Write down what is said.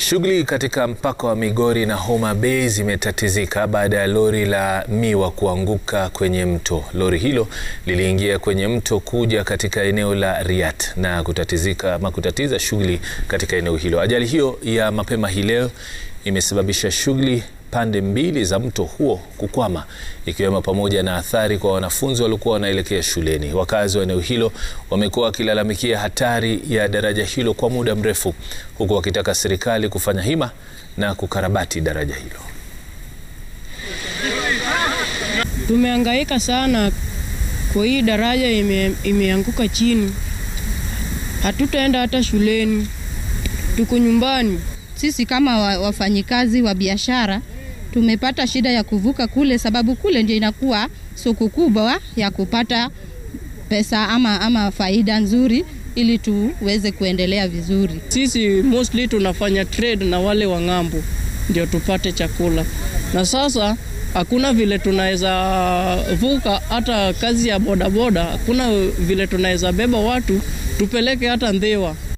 Shughuli katika mpaka wa Migori na Homa Bay zimetatizika baada ya lori la miwa kuanguka kwenye mto. Lori hilo liliingia kwenye mto kuja katika eneo la Riat na kutatizika ama kutatiza shughuli katika eneo hilo. Ajali hiyo ya mapema hii leo imesababisha shughuli pande mbili za mto huo kukwama ikiwemo pamoja na athari kwa wanafunzi waliokuwa wanaelekea shuleni. Wakazi wa eneo hilo wamekuwa wakilalamikia hatari ya daraja hilo kwa muda mrefu, huku wakitaka serikali kufanya hima na kukarabati daraja hilo. Tumehangaika sana kwa hii daraja ime, imeanguka chini, hatutaenda hata shuleni, tuko nyumbani. Sisi kama wafanyikazi wa biashara tumepata shida ya kuvuka kule, sababu kule ndio inakuwa soko kubwa ya kupata pesa ama, ama faida nzuri ili tuweze kuendelea vizuri. Sisi mostly tunafanya trade na wale wa ng'ambo ndio tupate chakula, na sasa hakuna vile tunaweza vuka hata kazi ya bodaboda, hakuna vile tunaweza beba watu tupeleke hata Ndewa.